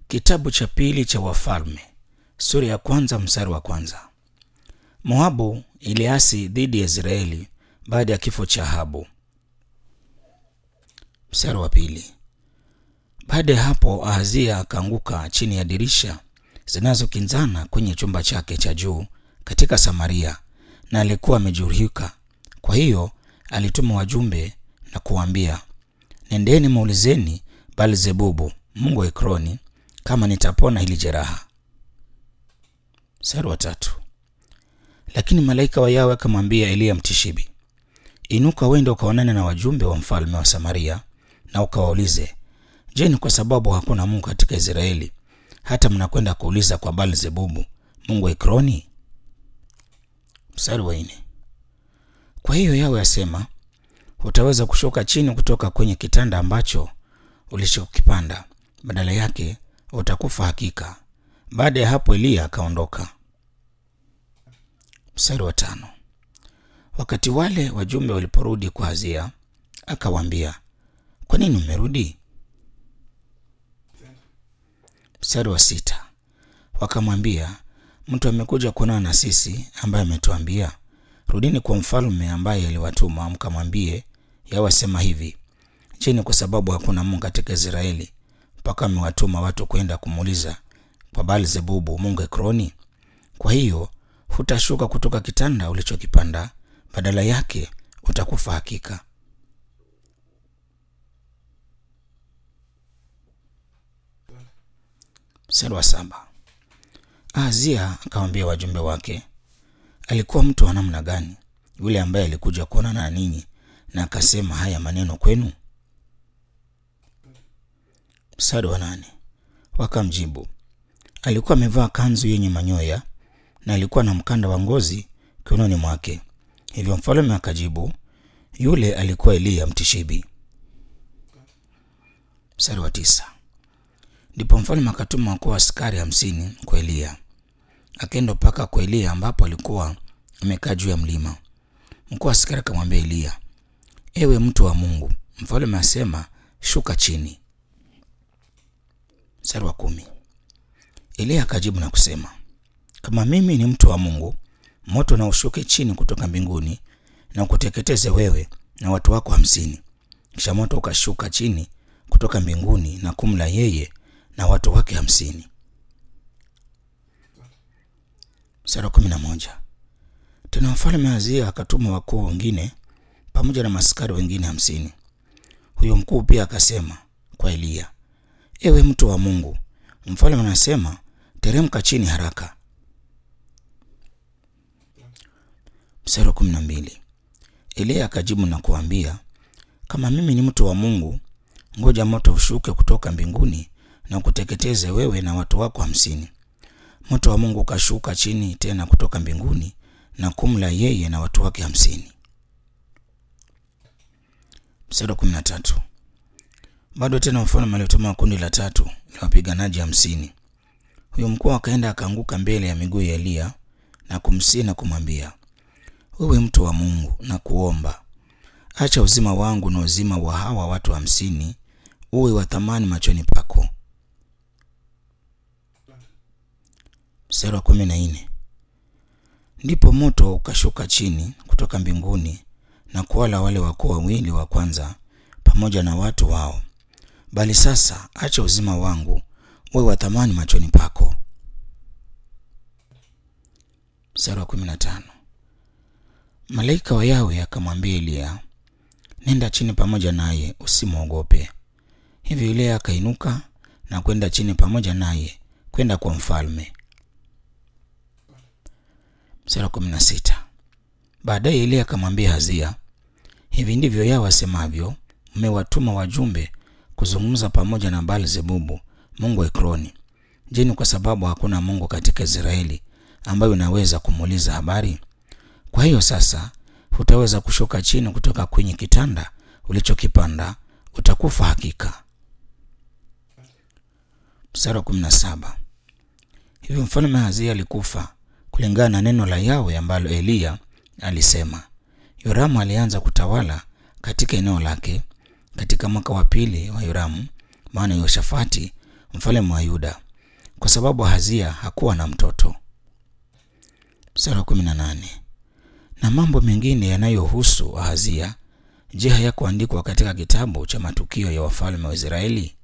Kitabu cha pili cha Wafalme sura ya kwanza mstari wa kwanza. Moabu iliasi dhidi ya Israeli baada ya kifo cha Ahabu. Mstari wa pili. Baada ya hapo Ahazia akaanguka chini ya dirisha zinazokinzana kwenye chumba chake cha juu katika Samaria, na alikuwa amejeruhika. Kwa hiyo alituma wajumbe na kuwaambia, nendeni muulizeni Baal-Zebubu mungu wa Ekroni kama nitapona hili jeraha. Mstari wa tatu. Lakini malaika wa Yawe akamwambia Eliya Mtishibi, inuka uende ukaonane na wajumbe wa mfalme wa Samaria na ukawaulize, je, ni kwa sababu hakuna Mungu katika Israeli hata mnakwenda kuuliza kwa Baal-Zebubu mungu wa Ekroni? Mstari wa nne. Kwa hiyo Yawe asema, hutaweza kushuka chini kutoka kwenye kitanda ambacho ulichokipanda, badala yake utakufa hakika. Baada ya hapo Eliya akaondoka. Mstari wa tano. Wakati wale wajumbe waliporudi kwa Hazia, akawaambia, kwa nini mmerudi? Mstari wa sita. Wakamwambia, mtu amekuja kuonana na sisi ambaye ametuambia, rudini kwa mfalme ambaye aliwatuma mkamwambie, Yawe asema hivi, je, ni kwa sababu hakuna Mungu katika Israeli mpaka amewatuma watu kwenda kumuuliza kwa Baal-Zebubu mungu Ekroni? Kwa hiyo hutashuka kutoka kitanda ulichokipanda, badala yake utakufa hakika. Mstari wa saba. Ahazia akamwambia wajumbe wake, alikuwa mtu wa namna gani yule ambaye alikuja kuonana na ninyi na akasema haya maneno kwenu? Mstari wa nane. Wakamjibu, alikuwa amevaa kanzu yenye manyoya na alikuwa na mkanda wa ngozi kiunoni mwake. Hivyo mfalme akajibu, yule alikuwa Eliya Mtishibi. Mstari wa tisa. Ndipo mfalme akatuma wakuu wa askari hamsini kwa Eliya, akaenda mpaka kwa Eliya ambapo alikuwa amekaa juu ya mlima. Mkuu wa askari akamwambia Eliya, ewe mtu wa Mungu, mfalme asema shuka chini. Mstari wa kumi. Eliya akajibu na kusema, kama mimi ni mtu wa Mungu, moto na ushuke chini kutoka mbinguni na ukuteketeze wewe na watu wako hamsini. Kisha moto ukashuka chini kutoka mbinguni na kumla yeye na watu wake hamsini. Mstari wa kumi na moja. Tena mfalme Ahazia akatuma wakuu wengine pamoja na maskari wengine hamsini. Huyo mkuu pia akasema kwa Eliya, ewe mtu wa Mungu, mfalme anasema teremka chini haraka. Mstari wa kumi na mbili. Eliya akajibu na kuambia, kama mimi ni mtu wa Mungu, ngoja moto ushuke kutoka mbinguni na kuteketeze wewe na watu wako hamsini. Moto wa Mungu ukashuka chini tena kutoka mbinguni na kumla yeye na watu wake hamsini. Mstari wa kumi na tatu. Bado tena mfalme alituma kundi la tatu la wapiganaji hamsini. Huyo mkuu akaenda akaanguka mbele ya miguu ya Eliya na kumsihi na kumwambia, wewe mtu wa Mungu, na kuomba acha uzima wangu na uzima wa hawa watu hamsini uwe wa thamani machoni pako. Mstari wa kumi na nne. Ndipo moto ukashuka chini kutoka mbinguni na kuwala wale wakuu wawili wa kwanza pamoja na watu wao, bali sasa acha uzima wangu uwe wa thamani machoni pako. Mstari wa kumi na tano. Malaika wa Yawe akamwambia Eliya, nenda chini pamoja naye, usimwogope. Hivyo Eliya akainuka na kwenda chini pamoja naye kwenda kwa mfalme. Mstari wa kumi na sita. Baadaye Eliya akamwambia Hazia, hivi ndivyo Yawe asemavyo, mmewatuma wajumbe kuzungumza pamoja na Baal-Zebubu mungu wa Ekroni. Je, ni kwa sababu hakuna Mungu katika Israeli ambayo unaweza kumuuliza habari? Kwa hiyo sasa hutaweza kushuka chini kutoka kwenye kitanda ulichokipanda, utakufa hakika. Mstari wa kumi na saba. Hivyo mfalme Hazia alikufa kulingana na neno la Yawe ambalo Eliya alisema. Yoramu alianza kutawala katika eneo lake katika mwaka wa pili wa Yoramu, maana Yoshafati mfalme wa Yuda, kwa sababu Ahazia hakuwa na mtoto. Sura 18. Na mambo mengine yanayohusu Ahazia, je, hayakuandikwa katika kitabu cha matukio ya wafalme wa Israeli?